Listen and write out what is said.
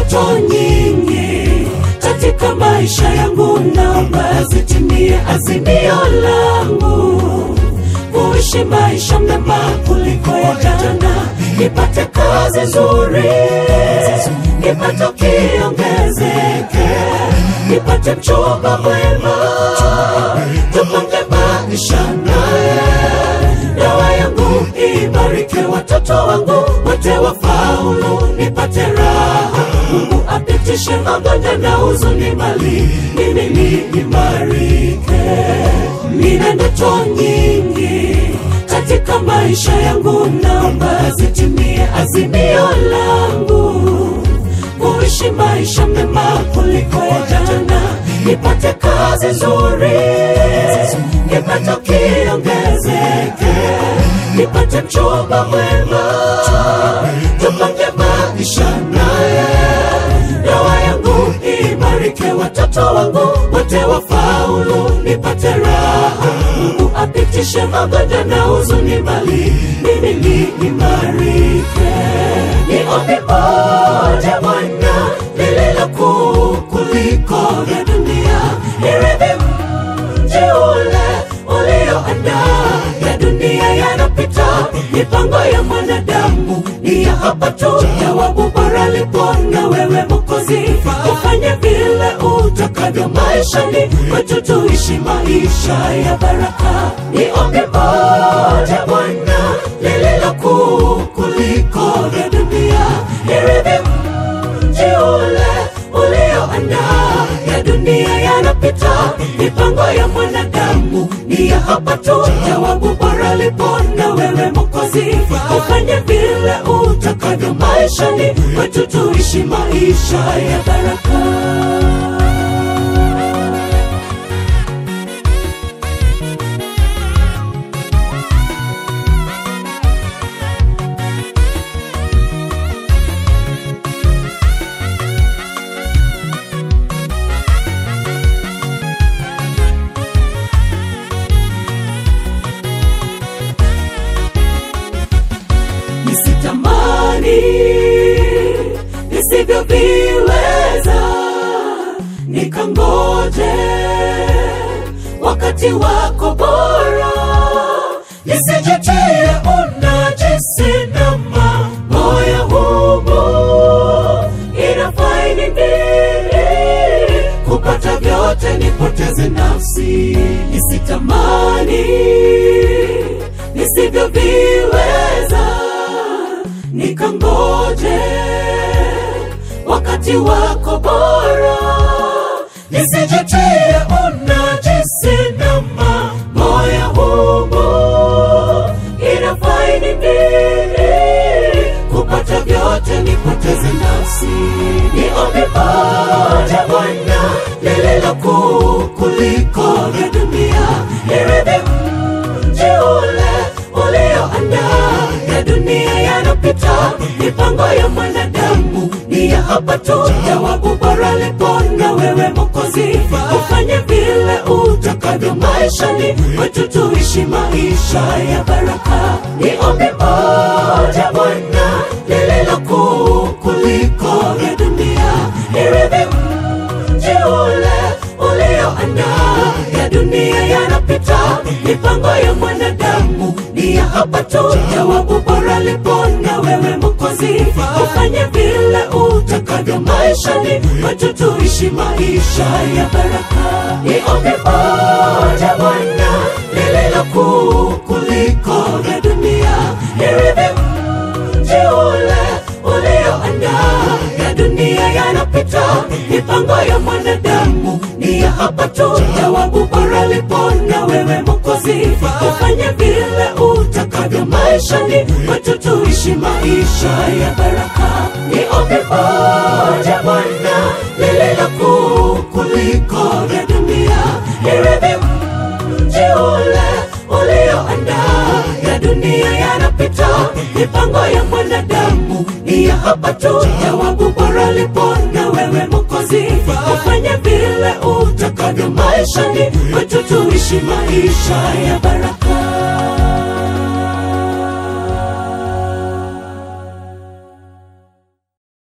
ndoto nyingi katika maisha yangu, naomba zitimie azimio langu kuishi maisha mema kuliko ya jana, nipate kazi nzuri, kipato kiongezeke, nipate mchumba mwema, tupange maisha naye, ndoa yangu ibarike, watoto wangu wote wafaulu, nipate raha, Mungu apitishe magonjwa na huzuni mali, mimi niimarike, nina ndoto nyingi katika maisha yangu, naomba zitimie azimio langu kuishi maisha mema kuliko ya jana, nipate kazi nzuri, kipato kiongezeke, nipate mchumba mwema, tupange maisha naye, ndoa yangu imarike, watoto wangu wote wafaulu, nipate raha, Mungu apitishe magonjwa na huzuni mali, mimi niimarike, niombe moja Bwana lililo kuu kuliko vya dunia, irithi mji ule ulioandaa ya dunia yanapita, mipango ya mwanadamu ni ya hapa tu. Jawabu bora lipo na wewe Mwokozi, ufanye vile utakavyo maishani kwetu, tuishi maisha ya baraka. Ni ombi moja Bwana lililo kuu kuliko vya dunia, irithi mji ule ulioandaa ya dunia yanapita, mipango ya mwanadamu ni ya hapa tu. Jawabu bora lipo na wewe Mwokozi, ufanye vile utakavyo maishani kwetu, tuishi maisha ya baraka. nisitamani nisivyoviweza, nikangoje wakati wako bora, nisijitie unajisi na mambo ya humu. Inafai nini kupata vyote nipoteze nafsi, nisitamani nisivyoviweza nikangoje wakati wako bora, nisijitie unajisi na mambo ya humu. Inafai nini kupata vyote nipoteze nafsi? Ni ombi moja Bwana lililo kuu kuliko vya dunia, irithi mji ule ulioandaa ya dunia yanapita, mipango ya mwanadamu ni ya hapa tu. Jawabu bora lipo na wewe Mwokozi, ufanye vile utakavyo maishani kwetu, tuishi maisha ya baraka. Ni ombi moja Bwana lililo kuu kuliko vya dunia, irithi mji ule ulioandaa ya dunia yanapita, mipango ya mwanadamu ni ya hapa tu. Jawabu bora lipo na wewe Mwokozi, ufanye vile utakavyo maishani kwetu, tuishi maisha ya baraka. Ni ombi moja Bwana lililo kuu kuliko vya dunia, irithi mji ule ulioandaa ya dunia yanapita, mipango ya mwanadamu ni ya hapa tu. Jawabu bora lipo na wewe Mwokozi, ufanye vile utakavyo maishani kwetu, tuishi maisha ya baraka. Ni ombi moja Bwana lililo kuu kuliko vya dunia, irithi mji ule ulioandaa ya dunia yanapita, mipango ya mwanadamu ni ya hapa tu. Jawabu bora lipo na wewe Mwokozi, ufanye vile utakavyo maishani kwetu, tuishi maisha ya baraka.